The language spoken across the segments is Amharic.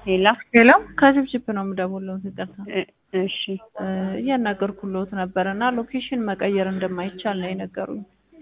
ሄላ ሄሎ ከጅብጅብ ነው የምደውለው። ይቅርታ እ- እሺ እ፣ እያናገርኩልዎት ነበር እና ሎኬሽን መቀየር እንደማይቻል ነው የነገሩኝ።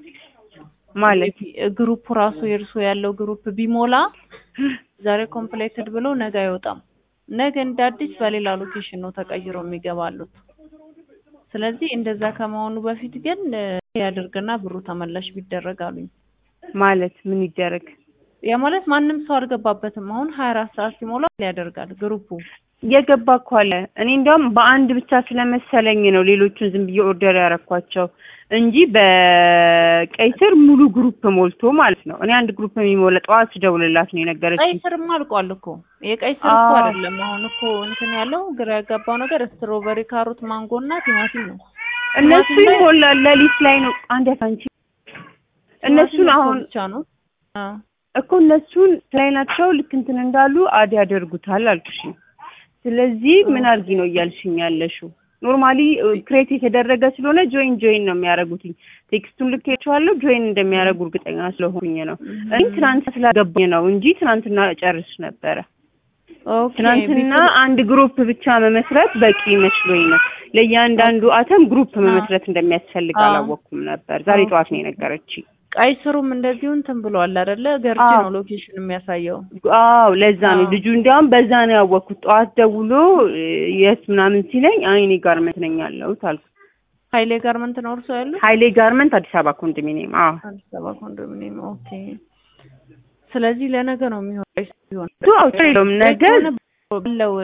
ማለት ግሩፕ ራሱ የእርሶ ያለው ግሩፕ ቢሞላ ዛሬ ኮምፕሌትድ ብሎ ነገ አይወጣም። ነገ እንደ አዲስ በሌላ ሎኬሽን ነው ተቀይሮ የሚገባሉት። ስለዚህ እንደዛ ከመሆኑ በፊት ግን እ፣ ያድርግና ብሩ ተመላሽ ቢደረግ አሉኝ። ማለት ምን ይደረግ? ያ ማለት ማንም ሰው አልገባበትም። አሁን ሀያ አራት ሰዓት ሲሞላ ያደርጋል ግሩፑ። የገባ እኮ አለ። እኔ እንዲያውም በአንድ ብቻ ስለመሰለኝ ነው ሌሎቹን ዝም ብዬ ኦርደር ያረኳቸው እንጂ በቀይ ስር ሙሉ ግሩፕ ሞልቶ ማለት ነው። እኔ አንድ ግሩፕ የሚሞላ ጠዋት ስደውልላት ነው ቀይ የነገረችኝ። ስርማ አልቋል እኮ የቀይ ስር እኮ አዎ። አይደለም። አሁን እኮ እንትን ያለው ግራ ያጋባው ነገር ስትሮበሪ፣ ካሮት፣ ማንጎ እና ቲማቲም ነው። እነሱ ቲማቲም ላይ- ይሞላል ሌሊት ላይ ነው አንድ ያሳንቺ እነሱን ቲማቲም አሁን ብቻ ነው። አዎ እኮ እነሱን ላይ ናቸው ልክ እንትን እንዳሉ አድ ያደርጉታል አልኩሽ። ስለዚህ ምን አድርጊ ነው እያልሽኝ ያለሽው? ኖርማሊ ክሬት የተደረገ ስለሆነ ጆይን ጆይን ነው የሚያደርጉትኝ። ቴክስቱን ልኬያቸዋለሁ ጆይን እንደሚያደርጉ እርግጠኛ ስለሆንኩኝ ነው። እኔ ትናንት ስላገባኝ ነው እንጂ ትናንትና እጨርስ ነበረ። ኦኬ ትናንትና አንድ ግሩፕ ብቻ መመስረት በቂ መስሎኝ ነው። ለእያንዳንዱ አተም ግሩፕ መመስረት እንደሚያስፈልግ አዎ። አላወቅኩም ነበር። ዛሬ ኦኬ። ጠዋት ነው የነገረችኝ። ቀይ ስሩም እንደዚሁ እንትን ብሏል አይደለ? ገርጂ አዎ። ነው ሎኬሽን የሚያሳየው። አዎ ለዛ ነው አዎ። ልጁ እንዲያውም በዛ ነው ያወቅኩት። ጠዋት ደውሎ እ፣ የት ምናምን ሲለኝ አይ እኔ ጋርመንት ነኝ ያለሁት አልኩት። ሀይሌ ጋርመንት ነው እርሶ ያሉት? ሀይሌ ጋርመንት አዲስ አበባ ኮንዶሚኒየም። አዎ አዲስ አበባ ኮንዶሚኒየም። ኦኬ። ስለዚህ ለነገ ነው የሚሆነው። ቀይ ስር ቢሆን እሱ አውጥቶ የለውም ነገ ባለው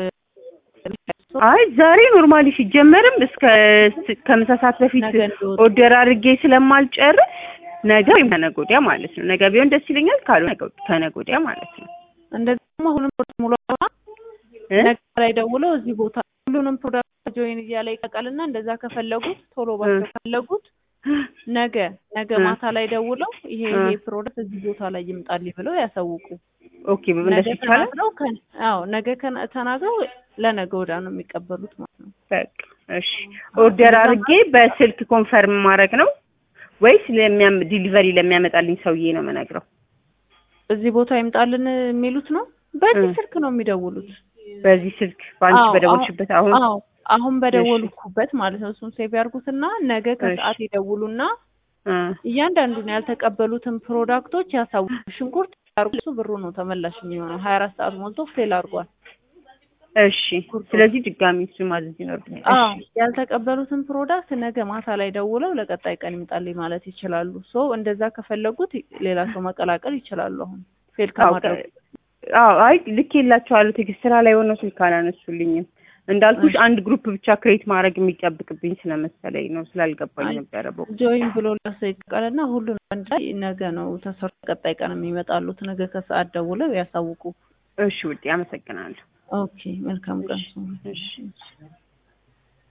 አይ ዛሬ ኖርማሊ ሲጀመርም እስከ ስ- ከምሳ ሰዓት በፊት ነገ እንዲወጣ ኦርደር አድርጌ ስለማልጨርስ ነገ ወይም ከነገ ወዲያ ማለት ነው። ነገ ቢሆን ደስ ይለኛል፣ ካልሆነ ነገ- ከነገ ወዲያ ማለት ነው። እንደዚህ ደግሞ አሁንም ሙሉ እ? ነገ ላይ ደውለው እዚህ ቦታ ሁሉንም ፕሮዳክት ጆይን እያለ ይቀቀልና እንደዛ ከፈለጉት ቶሎ ባቸው ከፈለጉት ነገ ነገ እ። ማታ ላይ ደውለው ይሄ እ። ይሄ ፕሮዳክት እዚህ ቦታ ላይ ይምጣልኝ ብለው ያሳውቁ። ኦኬ እንደሱ ነገ ይቻላል። ተናግረው ከ- አዎ ነገ ከነ- ተናግረው ለነገ ወዲያ ነው የሚቀበሉት ማለት ነው። በቃ እሺ። ኦርደር አድርጌ በስልክ ኮንፈርም ማድረግ ነው ወይስ ለሚያም ዲሊቨሪ ለሚያመጣልኝ ሰውዬ ነው የምነግረው? እዚህ ቦታ ይምጣልን የሚሉት ነው። በዚህ እ። ስልክ ነው የሚደውሉት። በዚህ ስልክ በአንቺ አዎ፣ በደወልሽበት አሁን አዎ አሁን በደወልኩበት ማለት ነው። እሱን ሴቭ ያርጉትና ነገ ከሰዓት ይደውሉና እ፣ እያንዳንዱን ያልተቀበሉትን ፕሮዳክቶች ያሳውቁ። ሽንኩርት ያርጉ፣ እሱ ብሩ ነው ተመላሽ የሚሆነው። ሀያ አራት ሰዓት ሞልቶ ፌል አድርጓል። እሺ። ስለዚህ ድጋሚ እሱ ማዘዝ ይኖርብኛል። አዎ እሺ ያልተቀበሉትን ፕሮዳክት ነገ ማታ ላይ ደውለው ለቀጣይ ቀን ይምጣልኝ ማለት ይችላሉ። ሶ እንደዛ ከፈለጉት ሌላ ሰው መቀላቀል ይችላሉ። አሁን ፌል አዎ ከማድረጉ አዎ አይ ልኬላቸዋለሁ። ቴክስት ስራ ላይ ሆነው ስልክ አላነሱልኝም። እንዳልኩሽ አንድ ግሩፕ ብቻ ክሬት ማድረግ የሚጠብቅብኝ ስለመሰለኝ ነው ስላልገባኝ አይ፣ ነበረ። በ ጆይን ብሎ ለሰው ይቀቀልና ሁሉን አንድ ላይ ነገ ነው ተሰርቶ ቀጣይ ቀን የሚመጣሉት። ነገ ከሰዓት ደውለው ያሳውቁ። እሺ ውዴ አመሰግናለሁ። ኦኬ መልካም ቀን። እሺ። እሺ